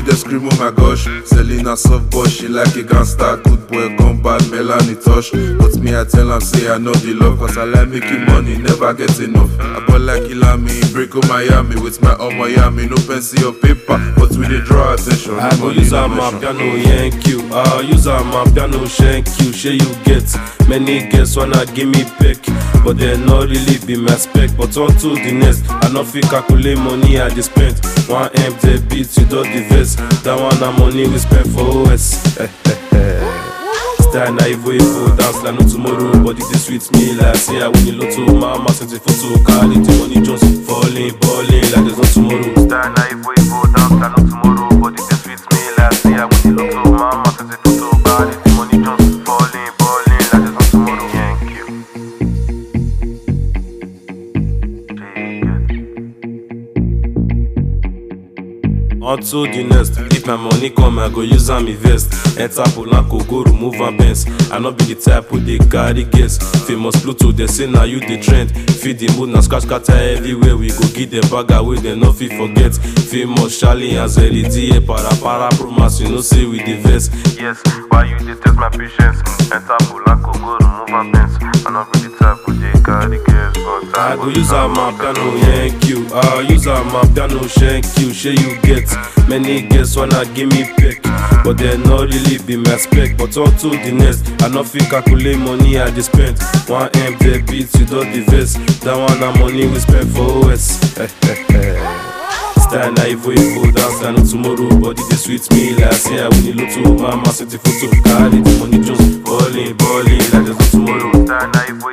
dey scream oh my gosh selena soft boy she like a gangster good boy come bad melanie touch but me i tell am say i know the love cause i like making money never get enough i ball like ilami break oh miami with my omo yami no pencil or paper but we dey draw attention I go use am my piano yank you. I use am my piano shank you. Shey you get many girls wanna give me peck, but they no really be my spec. But on to the next, I no fit calculate money I dey spend. One M the beat you don the verse. That one na money we spend for OS. Style na evil evil dance like no tomorrow Body dey sweet me like say I win the lotto Mama send the photo carry the money just falling balling like there's no tomorrow Style na evil evil dance like no tomorrow Body dey sweet me like say I win the lotto Mama send the photo carry the money just falling balling like there's no tomorrow Thank you Unto the next, if my money come, I go use am invest. Enter Polanco, go remove am Benz. I no be the type who dey carry guess. Famous Pluto, they say na you the trend. Feed the mood, na scratch scatter everywhere. We go give them bag away, they no fit forget. Famous Charlie and Zeli DA, para para promise, you know say we the vest. Yes, why you dey test my patience? Enter Polanco, go remove am Benz. I no be the type who dey carry guess, but I go use am my piano yank you. I use am my piano shank you. Shey you get many girls wanna give me peck, but they no really be my spec. But on to the next, I no fit calculate money I dey spend. One M the beat you don the verse. That one na money we spend for OS. Style na evil evil dance like no tomorrow Body dey sweet me like say I win the lotto Mama send the photo carry the money just balling balling like there's no tomorrow Style na evil